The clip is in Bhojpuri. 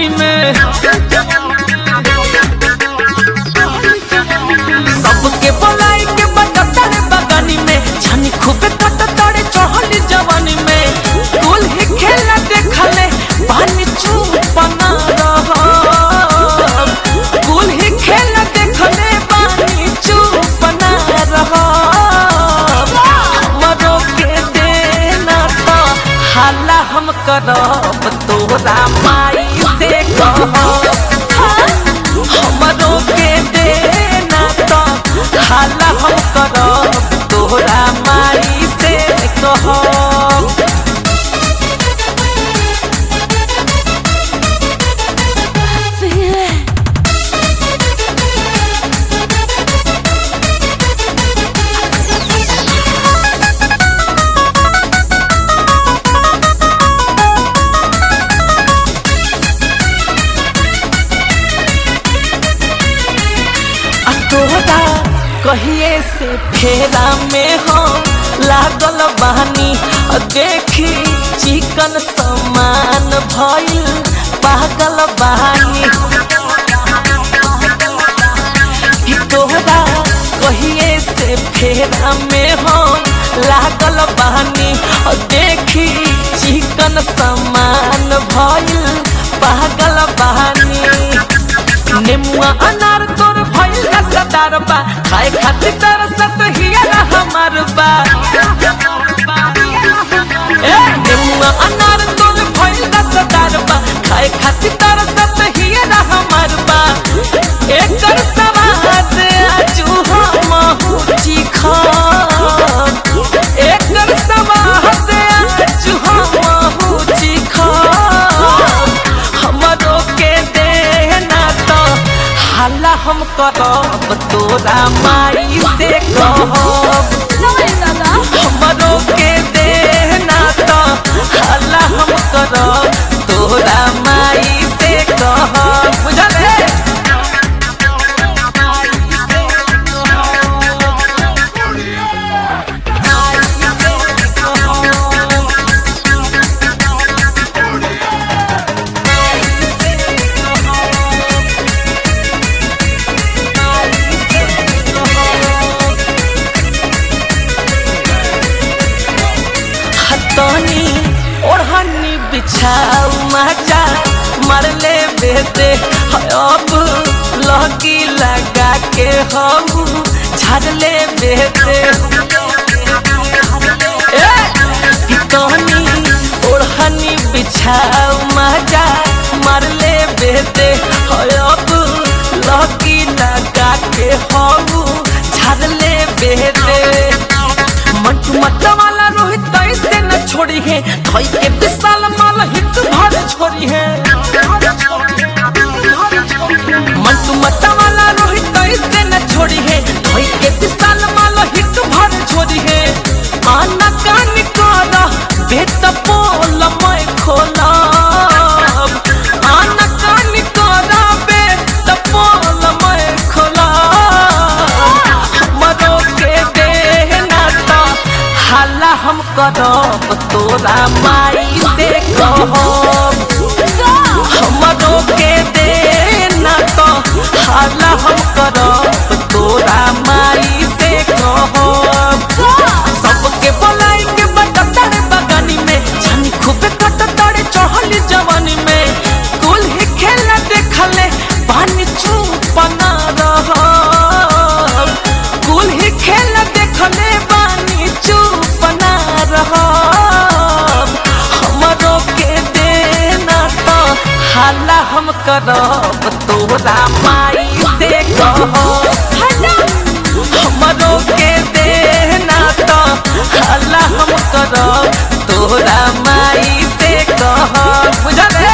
जवानी में सबके बोलाई के बटता रे बगानी में छनी खूबे कटता रे चढ़ली जवानी में कुल ही खेला देखले पानी छुपना रहब कुल ही खेला देखले पानी छुपना रहब हमरो के देना तो हाला हम करब तोरा माई से कहब हमरो के देना तो हाला हम करब तोरा माई से कहब आ तोहरा कहिए से फेरा में हम लागल बहानी आ देखी चिकन समान भइल पागल बहानी कि तोहरा कहिए से फेरा में हम लागल बहानी आ देखी चिकन समान भइल पागल बहानी नेमुआ अनार तोर भइल रसदार बा खाए खातिर तरसत हिया हमार बा ए नेमुआ अनार तोर भइल रसदार बा खाए खातिर तरसत हिया हमार बा एकर सवाद आजू हम चिखा एकर सवाद आजू हम चिखा हमरो के देना तो हाला हम करब तोरा माई से कहब हमरो के देना तो हाला हम करब तोरा माई से कहब बुझल है हतनी ओढ़नी बिछाऊ मचा मरले बेटे अब लगी लगा के हम झरले बेटे कितनी ओढ़नी बिछाऊ मजा मरले बेटे अब लगी लगा के हम झरले बेटे मंटू मट्टा वाला रोहित ऐसे न छोड़ी है धोई के विशाल माल हिट भर छोड़ी है मंटू मट्टा वाला रोहित ऐसे न छोड़ी है धोई के विशाल माल हिट भर छोड़ी है आना कान कर बेत पोल मैं खोला आना कान कर बेत पोल मैं खोला हमरो के देना तो हाला हम करब तोरा माई से कहब हमरो के देना तो हाला हम करब तोरा माई से कहब सबके बोलाई के बटता रे बगानी में छनी खूबे कटता रे चढ़ली जवानी में कुल ही खेला देखले पानी छुपना रहब कुल ही खेला देखले पानी चुपना रहब हमरो के देना तो हाला हम करब तोरा माई से कहब हमरो के देना तो हाला हम करब तोरा माई से कहब बुझल